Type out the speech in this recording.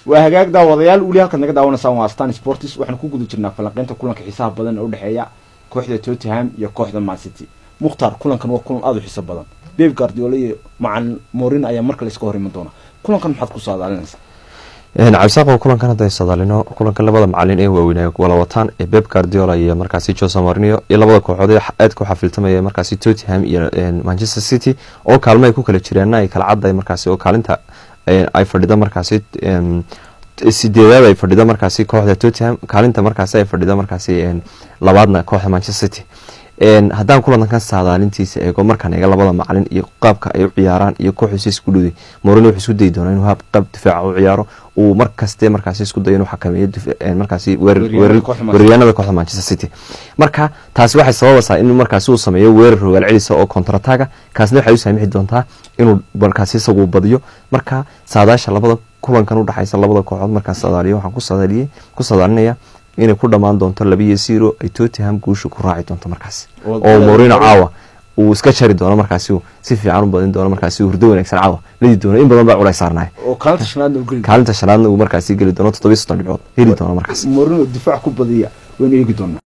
waa hagaag daawadayaal weli halkaad naga daawanaysaan waa stan sports waxaan ku guda jirnaa falanqeynta kulanka xiisaha badan ee udhexeeya kooxda tottenham iyo kooxda man city mukhtaar kulankan waa kulan aada u xiiso badan beb guardiola iyo macan morin ayaa markale iska hor iman doona kulankan maxaad ku saadaalinaysaa cabdisaaqo kulankan hadday sadaalino kulanka labada macalin ee waaweynay wala wataan ee beb guardiola iyo markaasi jose marino iyo labada kooxood ee aadka u xafiltamaya markaasi tottenham iyo manchester city oo kaalmo ay ku kala jireenna ay kala cadday markaasi oo kaalinta ay fadhida markaasi sideedaad ay fadhida markaasi kooxda tottenham kaalinta markaasi ay fadhida markaasi labaadna kooxda manchester city haddaan kulankan saadaalintiisa eego markaan eega labada macalin iyo qaabka ay u ciyaaraan iyo kooxiisa isku dhowday morino wuxuu isku dayi doonaa inuu qaab difaaca u ciyaaro uu markaste markaasi isku dayo inuu xakameeyo markaasi weeraryaanada kooxda manchester city marka taasi waxay sababaysaa in markaasi uu sameeyo weerar rogaal celisa oo kontrataga kaasna waxay u saamixi doontaa inuu markaasi isagu badiyo marka saadaasha labada kulankan udhexaysa labada kooxood markaan sadaaliyo waxaan ku sadaaliyey ku sadaalinaya inay ku dhamaan doonto labiyo zero ay tottenham guusha ku raaci doonto markaasi oo morino caawa uu iska jari doono markaasi si fiican u badin doono markaasi hurdo wanaagsan caawa ladi doono in badan baa culays saarnay kaalinta shanaadna uu markaasi geli doono toddobiyo soddon dhibcood heli doono markaasi morino difaac ku badiya waynu eegi doonaa